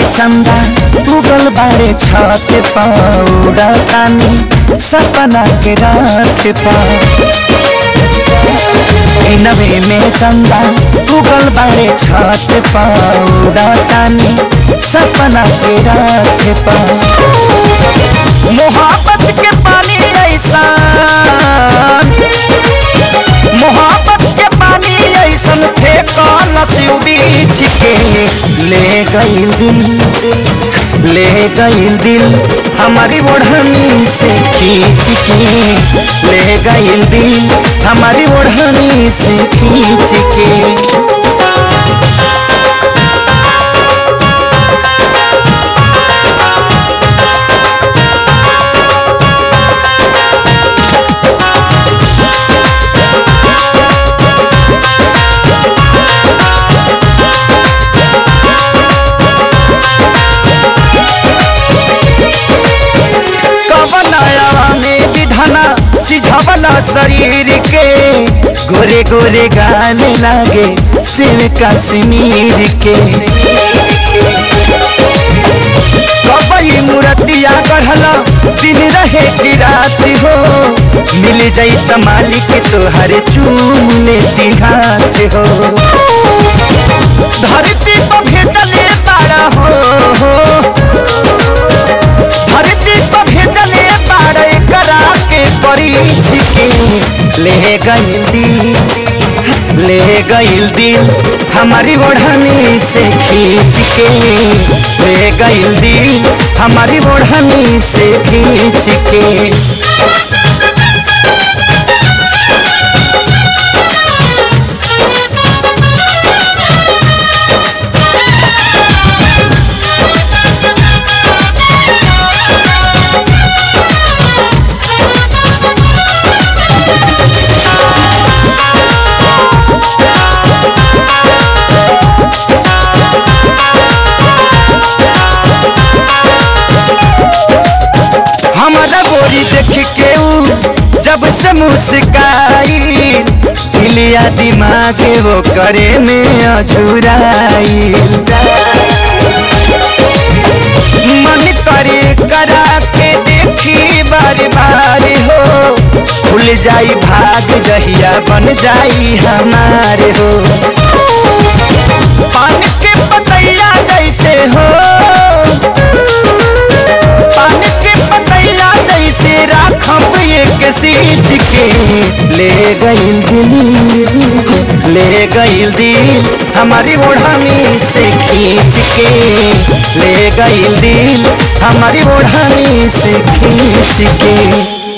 चंदा उगल बाड़े छत पौड़ा तानी सपना के रात पा नवे में चंदा उगल बाड़े छत पौड़ा तानी सपना के रात पा मोहब्बत के पानी ऐसा मोहब्बत के पानी ऐसन फेंकल सिउ बीछ के ले गईल दिल ले गईल दिल हमारी ओढ़नी से खींच के ले गईल दिल हमारी ओढ़नी से खींच के कवनाया में विधाना सिझवला शरीर के गोरे गोरे गाने लागे शिव कश्मीर के कबई मूर्तिया गढ़ला दिन रहे की रात हो मिल जाई त मालिक तोहरे चूम लेती हाथ हो धरती पर भेजले तारा हो धरती पर भेजले बाड़े करा के परीछ के ले गईल दिल ले गईल दिल हमारी ओढ़नी से खींच के ले गईल दिल हमारी ओढ़नी से खींच के हमारा गोरी देख के ऊ जब से मुस्काई हिलिया दिमाग वो करे में अझुराई मन करे करा के देखी बार बार हो खुल जाई भाग जहिया बन जाई हमारे हो पानी के पतैया जैसे हो पानी के पतैया जैसे राखब एक सींच के ले गईल दिल ले गईल दिल हमारी ओढ़नी से खींच के ले गईल दिल हमारी ओढ़नी से खींच के